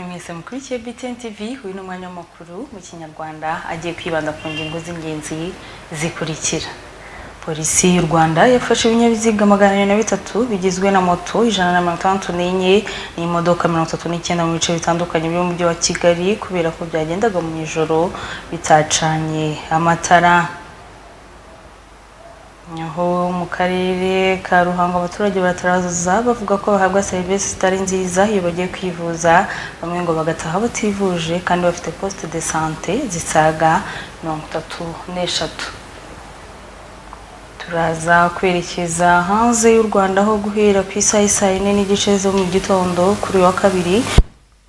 mwese mukurikiye BTN TV uyu ni umwanya w'amakuru mu kinyarwanda agiye kwibanda ku ngingo z'ingenzi zikurikira polisi y'u rwanda yafashe ibinyabiziga magana abiri na bitatu bigizwe na moto ijana na mirongo itandatu n'enye n'imodoka mirongo itatu n'icyenda mu bice bitandukanye by'umujyi wa kigali kubera ko byagendaga mu ijoro bitacanye amatara aho mu karere ka ruhango abaturage barataraza bavuga ko bahabwa serivisi zitari nziza iyo bagiye kwivuza bamwe ngo bagataha bativuje kandi bafite poste de sante zisaga mirongo itatu n'eshatu turaza kwerekeza hanze y'u rwanda aho guhera ku isaha isaa yine n'igice zo mu gitondo kuri uyu wa kabiri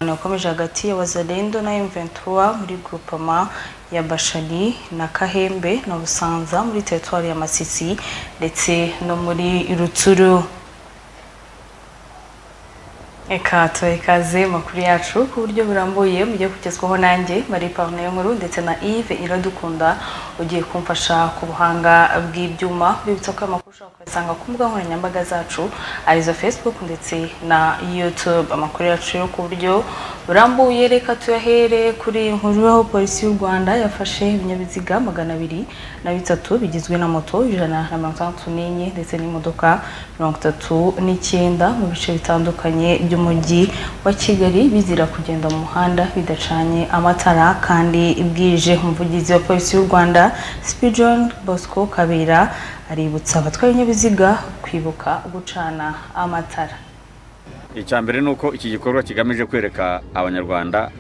wakomeje hagati ya wazalendo na mventura muri grupama ya bashani na kahembe na busanza muri teritwari ya masisi ndetse no muri rutsuru reka tubahe ikaze makuru yacu ku buryo burambuye mujye kugezwaho nanjye marie pavune nkuru ndetse na yves iradukunda ugiye kumfasha ku buhanga bw'ibyuma bibutsa ko amakuru ushobora kuyasanga ku mbuga nkoranyambaga zacu arizo facebook ndetse na youtube amakuru yacu yo ku buryo burambuye reka tuyahere kuri inkuru aho polisi y'u rwanda yafashe ibinyabiziga magana abiri na bitatu bigizwe na moto ijana na mirongo itandatu n'enye ndetse n'imodoka mirongo itatu n'icyenda mu bice bitandukanye by'umujyi wa kigali bizira kugenda mu muhanda bidacanye amatara kandi bwije umuvugizi wa polisi y'u rwanda sipijon bosco kabera aributsa abatwaye ibinyabiziga kwibuka gucana amatara icya mbere ni uko iki gikorwa kigamije kwereka abanyarwanda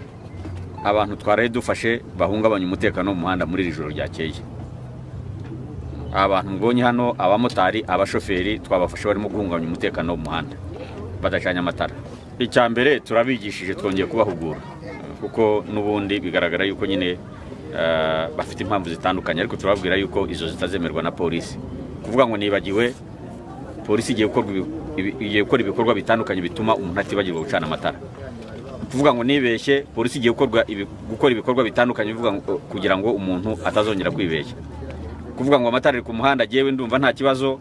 abantu twaraye dufashe bahungabanya umutekano mu muhanda muri iri joro ryakeye abantu mbonye hano abamotari abashoferi twabafashe barimo guhungabanya umutekano mu muhanda badacanye amatara icya mbere turabigishije twongeye kubahugura kuko n'ubundi bigaragara yuko nyine bafite impamvu zitandukanye ariko turababwira yuko izo zitazemerwa na polisi kuvuga ngo nibagiwe polisi igiye gukora ibikorwa bitandukanye bituma umuntu atibagirwa gucana amatara kuvuga ngo nibeshye polisi igiye gukora ibikorwa bitandukanye kugira ngo umuntu atazongera kwibeshya kuvuga ngo amatara ari ku muhanda agewe ndumva nta kibazo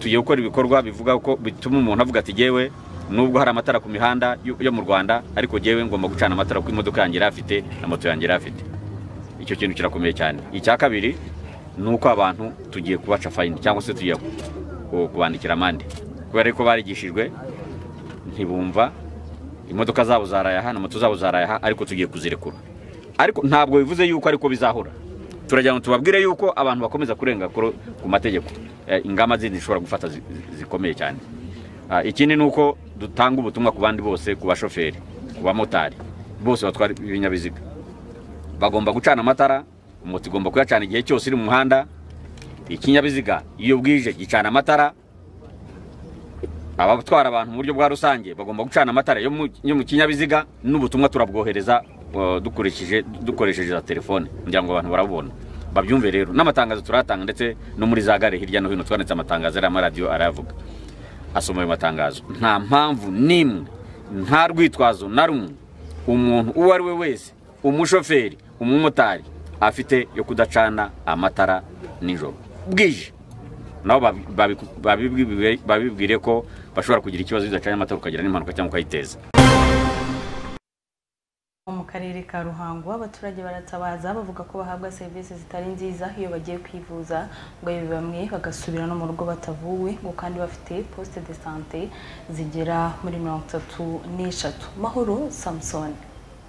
tugiye gukora ibikorwa bivuga ko bituma umuntu avuga ati gewe nubwo hari amatara ku mihanda yo mu rwanda ariko gewe ngomba gucana amatara kuko imodoka yanjye yari afite na moto yanjye yari afite icyo kintu kirakomeye cyane icya kabiri ni uko abantu tugiye kubaca fayini cyangwa se tugiye kubandikira amande kubera ko barigishijwe ntibumva imodoka zabo zarayaha na moto zabo zarayaha ariko tugiye kuzirekura ariko ntabwo bivuze yuko ariko bizahura turagira ngo tubabwire yuko abantu bakomeza kurenga ku mategeko eh, ingamba zindi zishobora gufata zi- zi- zikomeye cyane Ah, ikindi ni uko dutanga ubutumwa ku bandi bose ku bashoferi ku bamotari bose batwara ibinyabiziga bagomba gucana amatara moto igomba kuyacana igihe cyose iri mu muhanda ikinyabiziga iyo bwije gicana amatara abatwara abantu mu buryo bwa rusange bagomba gucana amatara yo mu- yo mu kinyabiziga n'ubutumwa turabwohereza eh, dukurikije dukoresheje za telefone kugira ngo abantu barabubona babyumve rero n'amatangazo turatanga ndetse no muri za gare hirya no hino twanditse amatangazo ariya amaradiyo arayavuga asoma ayo matangazo nta mpamvu n'imwe nta rwitwazo na rumwe umuntu uwo ari we wese umushoferi umumotari afite yo kudacana amatara nijoro bwije nabo babi- babi- babibwire- babibwire ko bashobora kugira ikibazo bidacanye amatara ukagira n'impanuka cyangwa ukayiteza mu karere ka ruhango abaturage baratabaza bavuga ko bahabwa serivisi zitari nziza iyo bagiye kwivuza ngo yewe bamwe bagasubira no mu rugo batavuwe ngo kandi bafite poste de sante zigera muri mirongo itatu n'eshatu mahoro samusoni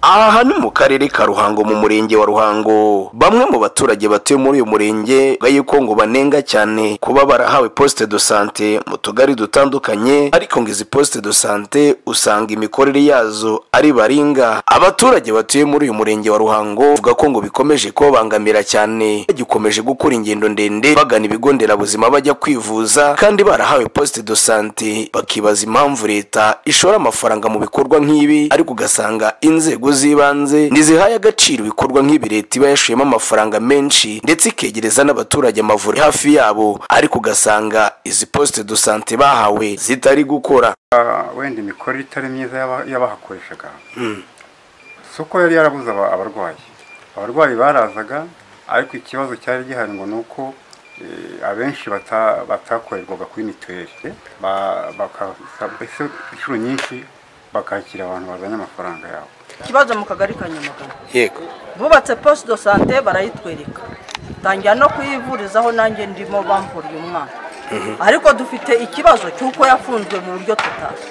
aha ni mu karere ka ruhango mu murenge wa ruhango bamwe mu baturage batuye muri uyu murenge bavuga yuko ngo banenga cyane kuba barahawe poste de sante mu tugari dutandukanye ariko ngo izi poste de sante usanga imikorere yazo ari baringa abaturage batuye muri uyu murenge wa ruhango bavuga ko ngo bikomeje kubabangamira cyane bagikomeje gukora ingendo ndende bagana ibigo nderabuzima bajya kwivuza kandi barahawe poste de sante bakibaza impamvu leta ishora amafaranga mu bikorwa nk'ibi ariko ugasanga inzego z'ibanze ntizihaye agaciro ibikorwa nk'ibi leta iba yashuyemo amafaranga menshi ndetse ikegereza n'abaturage amavuriro hafi yabo ariko ugasanga izi poste de sante bahawe zitari gukora Ah, wenda imikorere itari myiza y'aba- y'abahakoreshaga si uko yari yarabuze aba- abarwayi abarwayi barazaga ariko ikibazo cyari gihari ngo ni uko eh, abenshi bata- batakorerwaga kuri mituweli Ba- bakasaba- ese inshuro nyinshi bakakira abantu bazanye amafaranga yabo ikibazo mu kagari ka nyamagana yego bubatse poste de sante barayitwereka tangira no kuyivurizaho nanjye ndimo bamvuriye umwana ariko dufite ikibazo cy'uko yafunzwe mu buryo tutazi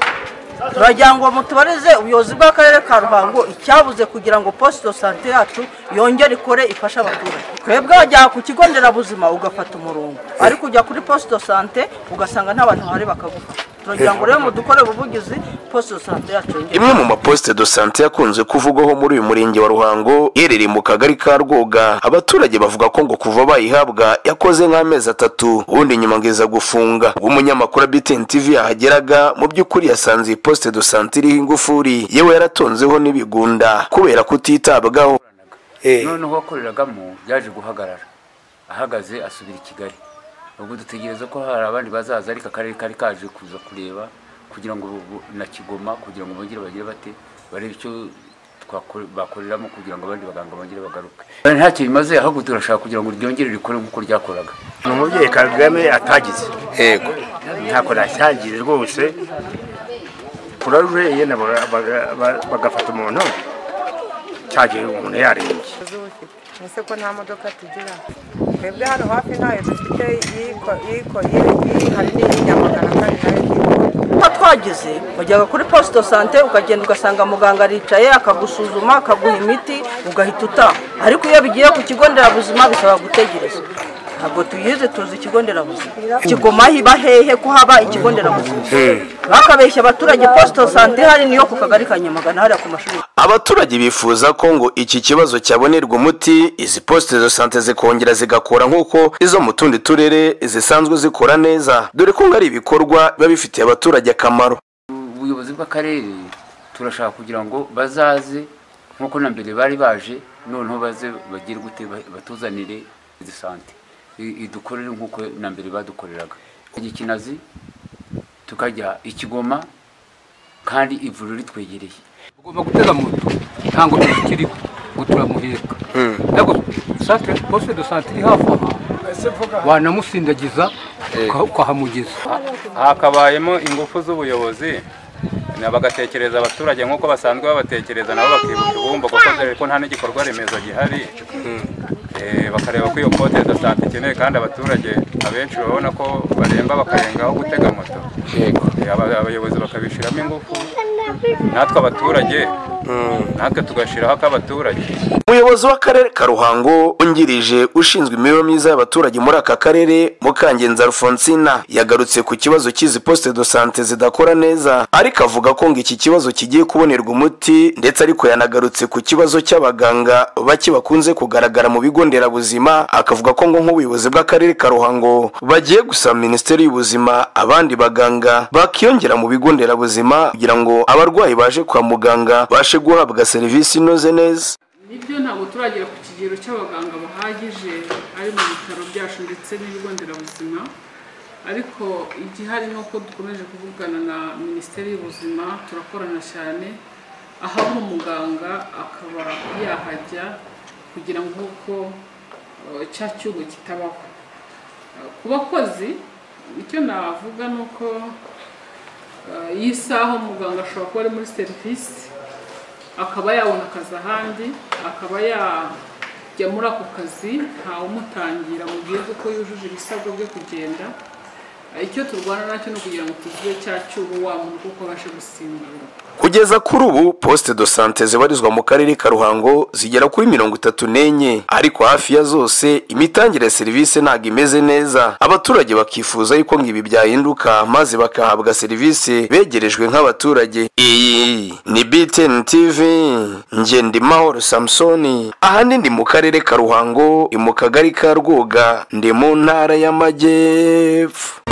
turagira ngo mutubarize ubuyobozi bw'akarere ka ruhango icyabuze kugira ngo poste de sante yacu yongere ikore ifashe abaturage twebwe wajya ku kigo nderabuzima ugafata umurongo ariko ujya kuri poste de sante ugasanga nta bantu bahari bakagufasha turagira ngo rero mudukorere ubuvugizi poste de sante yacu yongere imwe mu maposite do sante yakunze kuvugwaho muri uyu murenge wa ruhango iherereye mu kagari ka rwoga abaturage bavuga ko ngo kuva bayihabwa yakoze nk'amezi atatu ubundi nyuma ngo iza gufunga ubwo umunyamakuru wa btn tv yahageraga mu by'ukuri yasanze iyi posite do sante iriho ingufuri yewe yaratonzeho n'ibigunda kubera kutitabwaho noneho uwakoreragamo yaje guhagarara ahagaze asubira i kigali ubwo dutegereza ko hari abandi bazaza ariko akarere kari kaje kuza kureba kugira ngo bu- na kigoma kugira ngo bongere bagire bate barebe icyo twakore- bakoreramo kugira ngo abandi baganga bongere bagaruke ntacyo bimaze ahubwo turashaka kugira ngo ryongere rikore nk'uko ryakoraga ni umubyeyi kagame atagize yego ntako nashyangire rwose kurarureye nabo bara- bara- bara- bagafata umuntu cyagihe umuntu yarembye ese ko nta modoka tugira twebwe hano hafi ntayo dufite iyiko- iyiko- iyi- hari n'iyi nyamagana kandi nayo ntiyikora. nka twagize wajyaga kuri poste de sante ukagenda ugasanga muganga aricaye akagusuzuma akaguha imiti ugahita utaha ariko iyo bigiye ku kigo nderabuzima bisaba gutegereza ntabwo tuyizi tuzi ikigo nderabuzima kigoma hiba hehe ko haba ikigo nderabuzima bakabeshya abaturage poste de sante ihari niyo ku kagari ka nyamagana hariya ku mashuri abaturage bifuza ko ngo iki kibazo cyabonerwa umuti izi posite de sante zikongera zigakora nk'uko izo mu tundi turere zisanzwe zikora neza dore ko ngo ari ibikorwa biba bifitiye abaturage akamaro ubuyobozi bw'akarere turashaka kugira ngo bazaze nk'uko na mbere bari baje noneho baze bagire gute ba- batuzanire izi sante I- idukorere nk'uko na mbere badukoreraga igikinazi tukajya ikigoma kandi ivuriro ritwegereye ugomba gutega moto ntabwo tukiriho ngo turamuheka ariko santere posite do sante iri hafi aha wanamusindagiza uka- ukahamugeza hakabayemo ingufu z'ubuyobozi na- bagatekereza abaturage nk'uko basanzwe babatekereza nabo bakibuka ibumba kuko dore ko nta n'igikorwa remezo gihari Eh, bakareba ko iyo pote de sante ikeneye kandi abaturage abenshi babona ko baremba bakarengaho gutega moto Eh, aba- abayobozi bakabishyiramo ingufu natwe abaturage natwe tugashyiraho ak'abaturage umuyobozi umuyobozi w'akarere ka ruhango wungirije ushinzwe imibereho myiza y'abaturage muri aka karere mukangenza alfonsina yagarutse ku kibazo cy'izi poste de sante zidakora neza ariko avuga ko ngo iki kibazo kigiye kubonerwa umuti ndetse ariko yanagarutse ku kibazo cy'abaganga bake bakunze kugaragara mu bigo nderabuzima akavuga ko ngo nk'ubuyobozi bw'akarere ka ruhango bagiye gusaba minisiteri y'ubuzima abandi baganga bakiyongera mu bigo nderabuzima kugira ngo abarwayi baje kwa muganga bashe guhabwa serivisi inoze neza nibyo ntabwo turagera ku kigero cy'abaganga bahagije ari mu bitaro byacu ndetse n'ibigo nderabuzima ariko igihari ni uko dukomeje kuvugana na minisiteri y'ubuzima turakorana cyane aho umuganga akaba yahajya kugira ngo uko cya cyuho kitabaho Eh, ku bakozi icyo navuga ni uko eh, iyi saha umuganga ashobora kuba ari muri serivisi akaba yabona akazi ahandi akaba yajya muri ako kazi ntawumutangira mu gihe kuko yujuje ibisabwa byo kugenda icyo turwana nacyo ni ukugira ngo tuzibe cya cyuho wa muntu kuko abashe gusimburwa Kugeza kuri ubu poste de sante zibarizwa mu karere ka Ruhango zigera kuri mirongo itatu n'enye ariko hafi ya zose imitangire ya serivisi ntabwo imeze neza abaturage bakifuza yuko ngo ibi byahinduka maze bakahabwa serivisi begerejwe nk'abaturage iyi ni BTN TV nge Ndimahoro Samsoni ahandi ndi mu karere ka Ruhango ni mu kagari ka Rwoga ndi mu ntara y'Amajyepfo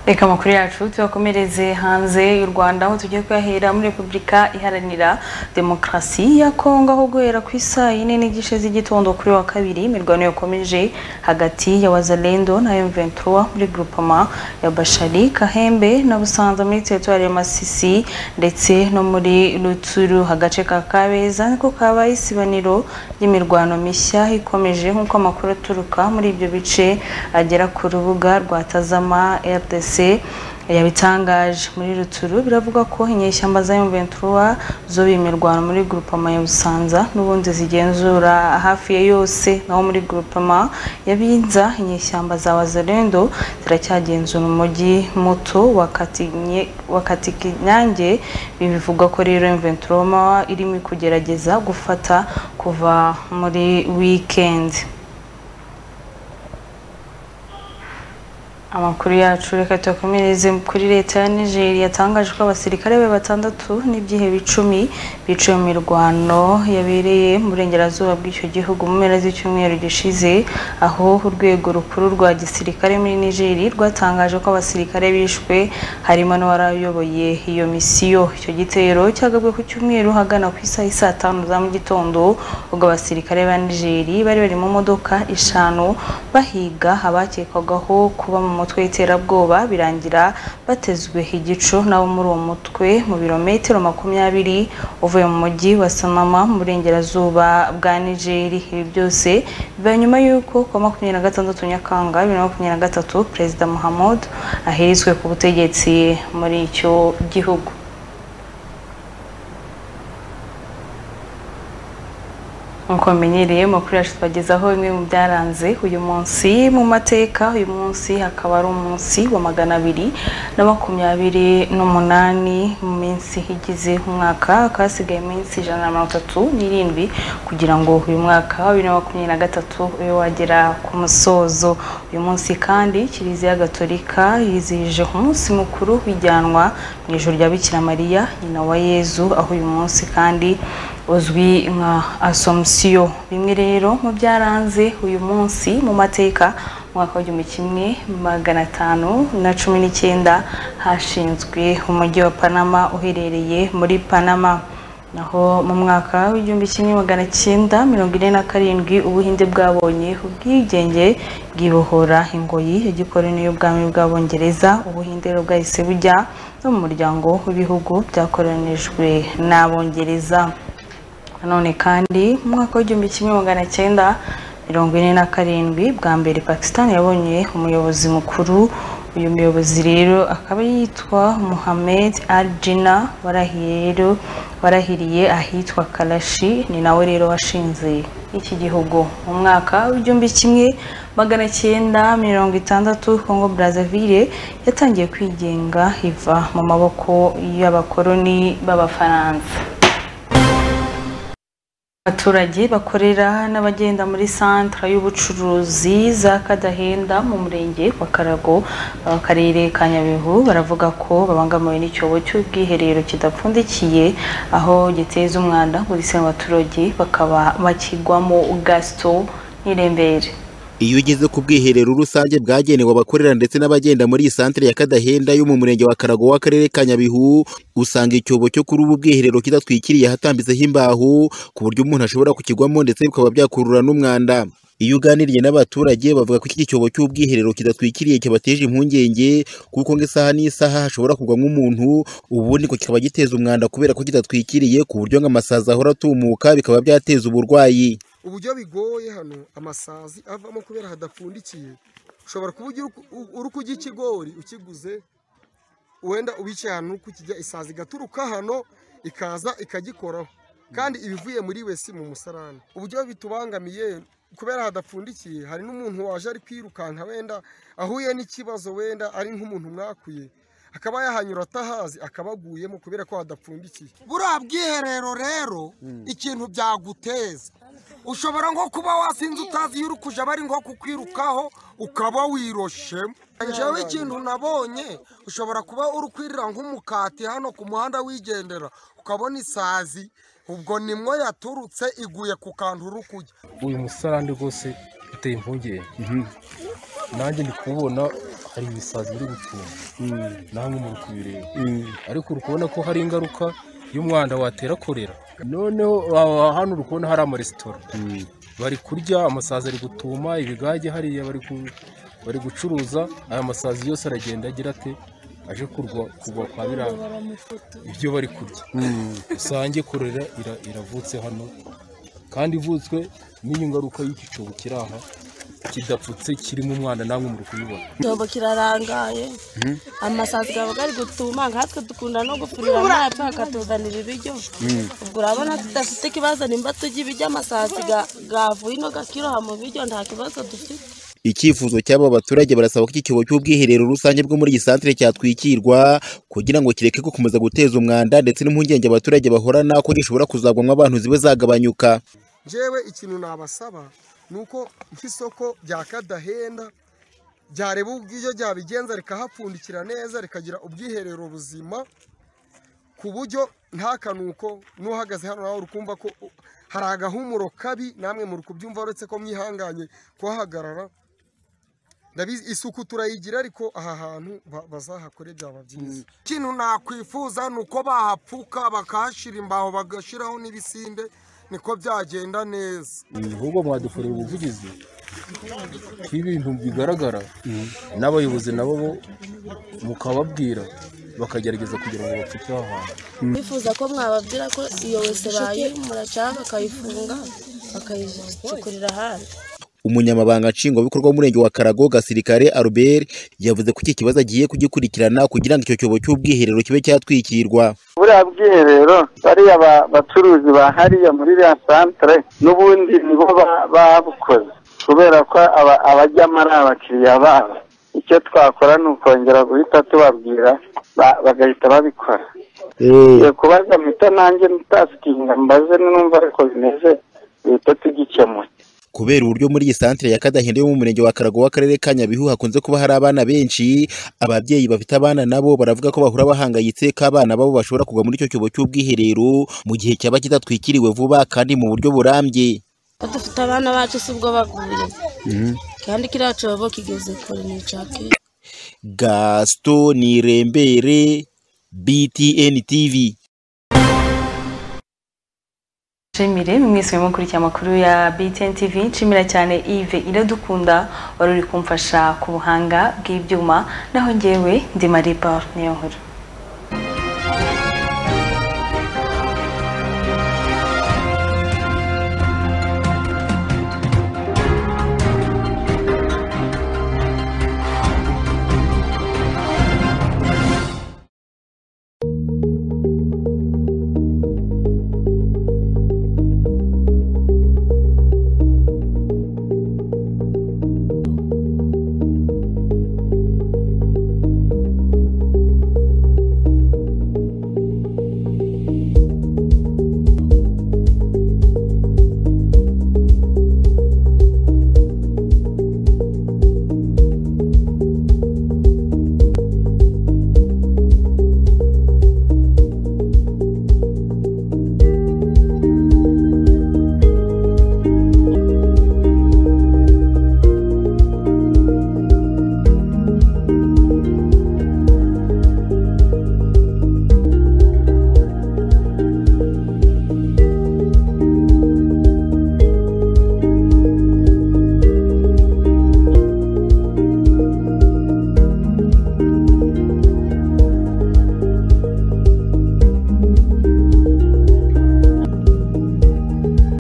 reka amakuru yacu tuyakomereze hanze y'u rwanda aho tugiye kuyahera muri repubulika iharanira demokarasi ya kongo aho guhera ku isaa yine n'igice z'igitondo kuri wa kabiri imirwano yakomeje hagati ya wazalendo na m23 muri groupama ya bashari kahembe na busanza muri teritwari ya masisi ndetse no muri ruturu agace ka kabeza niko kabaye isibaniro ry'imirwano mishya ikomeje nk'uko amakuru aturuka muri ibyo bice agera ku rubuga rwa tazama rdc yabitangaje muri ruturu biravuga ko inyeshyamba za M23 zo bimirwana muri groupama ya Busanza n'ubundi zigenzura hafi ya yose naho muri groupama ya Binza inyeshyamba za Wazalendo ziracyagenzura umujyi muto wa Katinye wa Katikinyange bivuga ko rero M23 irimo kugerageza gufata kuva muri weekend amakuru yacu reka tuyakomereze kuri leta ya nigeria yatangaje ko abasirikare be batandatu n'ibyihebe icumi biciwe mu mirwano yabereye mu burengerazuba bw'icyo gihugu mu mpera z'icyumweru gishize aho urwego rukuru rwa gisirikare muri nigeria rwatangaje ko abasirikare bishwe harimo n'uwari ayoboye iyo misiyo icyo gitero cyagabwe ku cyumweru hagana ku isaha y'i saa tanu za mu gitondo ubwo abasirikare ba nigeria bari bari mu modoka eshanu bahiga abakekwagaho kuba mu mutwe w'iterabwoba birangira batezwe igico nabo muri uwo mutwe mu birometero makumyabiri uvuye mu mujyi wa samama mu burengerazuba bwa nigeri ibi byose biba nyuma y'uko ku wa makumyabiri na gatandatu nyakanga bibiri na makumyabiri na gatatu perezida muhammad ahirizwe ku butegetsi muri icyo gihugu nk'uko mumenyereye amakuru yacu twagezaho bimwe mu byaranze uyu munsi mu mateka uyu munsi hakaba ari umunsi wa magana abiri na makumyabiri n'umunani mu minsi igize umwaka hakaba hasigaye iminsi ijana na mirongo itatu n'irindwi kugira ngo uyu mwaka wa bibiri na makumyabiri na gatatu ube wagera ku musozo uyu munsi kandi kiliziya gatolika yizihije umunsi mukuru w'ijyanwa mu ijoro rya bikira mariya nyina wa yezu aho uyu munsi kandi uzwi nka asomusiyo bimwe rero mu byaranze uyu munsi mu mateka mwaka w'igihumbi kimwe magana atanu na cumi n'icyenda hashinzwe umujyi wa panama uherereye muri panama naho mu mwaka w'igihumbi kimwe magana cyenda mirongo ine na karindwi ubuhinde bwabonye ubwigenge bwibohora ingoyi ya gikoloni y'ubwami bw'abongereza ubuhinde rero bwahise bujya no mu muryango w'ibihugu byakoronijwe n'abongereza nanone kandi mu mwaka w'igihumbi kimwe magana cyenda mirongo ine na karindwi bwa mbere pakisitani yabonye umuyobozi mukuru uyu muyobozi rero akaba yitwa Mohamed Aljina warahiye rero warahiriye ahitwa Karashi ni nawe rero washinze iki gihugu mu mwaka w'igihumbi kimwe magana cyenda mirongo itandatu Congo Brazzaville yatangiye kwigenga iva mu maboko y'abakoloni b'Abafaransa abaturage bakorera n'abagenda muri santra y'ubucuruzi za kadahenda mu murenge wa karago akarere ka nyabihu baravuga ko babangamiwe n'icyobo cy'ubwiherero kidapfundikiye aho giteza umwanda muri abaturage bakaba bakigwamo gasito n'irembere iyo ugeze ku bwiherero rusange bwagenewe abakorera ndetse n'abagenda muri iyi santere ya kadahenda yo mu murenge wa karago w'akarere ka nyabihu usanga icyobo cyo kuri ubu bwiherero kidatwikiriye hatambitseho imbaho ku buryo umuntu ashobora kukigwamo ndetse bikaba byakurura n'umwanda iyo uganiriye n'abaturage bavuga ko iki cyobo cy'ubwiherero kidatwikiriye kibateje impungenge kuko ngo isaha n'isaha hashobora kugwamo umuntu ubundi ngo kikaba giteza umwanda kubera ko kidatwikiriye ku buryo ngo amasazi ahora atumuka bikaba byateza uburwayi uburyo bigoye hano amasazi avamo kubera hadapfundikiye ushobora kuba uri kujya ikigori ukiguze wenda ubicaye ahantu uri kukijya isazi igaturuka hano ikaza ikagikoraho kandi ibivuye muri wese mu musarani uburyo bitubangamiye kubera hadapfundikiye hari n'umuntu waje ari kwirukanka wenda ahuye n'ikibazo wenda ari nk'umuntu mwakuye akaba yahanyura atahazi akaba aguyemo kubera ko hadapfundikiye buriya bwiherero rero ikintu byaguteza ushobora nko kuba wasinze utazi iyo uri kujya bari nko kukwirukaho ukaba wiroshemo njyewe ikintu nabonye ushobora kuba uri kwirira nk'umukati hano ku muhanda wigendera ukabona isazi ubwo nimwo yaturutse iguye ku kantu uri kujya uyu musarani rwose uteye impungenge nanjye ndi kubona hari ibisazi biri gucunga nawe muri kubireba ariko uri kubona ko hari ingaruka y'umwanda watera korera noneho hano uri kubona hari amaresitora bari kurya amasazi ari gutuma ibigage hariya bari gucuruza aya masazi yose aragenda agira ate aje kugwa kwa biriya ibyo bari kurya usange korera iravutse hano kandi ivutswe n'iyo ngaruka y'iki cyobo kiri aha kidapfutse kirimo umwana namwe muri kubibona icyobo kirarangaye amasazi aba ari gutuma nkatwe dukunda no gufurira amazi akatuzanira ibiryo ubwo urabona tudafite ikibazo nimba turya ibiryo amasazi yavuye ino gakiroha mu biryo nta kibazo dufite icyifuzo cy'aba baturage barasaba ko iki cyobo cy'ubwiherero rusange bwo muri iyi santere cyatwikirwa kugira ngo kireke gukomeza guteza umwanda ndetse n'impungenge abaturage bahorana ko gishobora kuzagwamo abantu zibe zagabanyuka njyewe ikintu nabasaba ni uko nk'isoko rya kadahenda ryareba ubw'ibyo ryabigenza rikahapfundikira neza rikagira ubwiherero buzima ku buryo nta kanuko n'uhagaze hano nawe uri kumva ko hari agahumuro kabi namwe muri kubyumva uretse ko mwihanganye kuhahagarara isuku turayigira ariko aha hantu bazahakore byaba byiza ikintu nakwifuza ni uko bahapfuka bakahashyira imbaho bagashyiraho n'ibisinde niko byagenda neza ahubwo mwadukorera ubuvugizi bw'ibintu bigaragara n'abayobozi nabo mukababwira bakagerageza kugira ngo bapfuke aha hantu bifuza ko mwababwira ko iyo wese bayi muracaka bakayifunga bakayicukurira ahandi umunyamabanga nshingwabikorwa w'umurenge wa karago gasirikare Albert yavuze ko iki kibazo agiye kugikurikirana kugira ngo icyo cyobo cy'ubwiherero kibe cyatwikirwa buriya bwiherero bariya bacuruzi ba hariya muri iriya santere n'ubundi nibo babukoze kubera ko abajyamo ari abakiriya babo icyo twakora ni ukongera guhita tubabwira bagahita babikora kubaza muhita nanjye mutasikinga mbaze numva ariko bimeze duhita tugikemura kubera uburyo muri iyi santere ya kadahenda yo mu murenge wa karago w'akarere ka nyabihu hakunze kuba hari abana benshi ababyeyi bafite abana nabo baravuga ko bahura bahangayitse ko abana babo bashobora kugwa muri icyo cyobo cy'ubwiherero mu gihe cyaba kidatwikiriwe vuba kandi mu buryo burambye dufite abana bacu si ubwo baguye kandi kiriya cyobo kigeze kure ni icake gasito ni rembere btn tv nshimire mwese urimo gukurikiza amakuru ya BTN TV nshimira cyane Yves Iradukunda wari uri kumfasha ku buhanga bw'ibyuma naho ngewe ndi Marie Paul Niyonkuru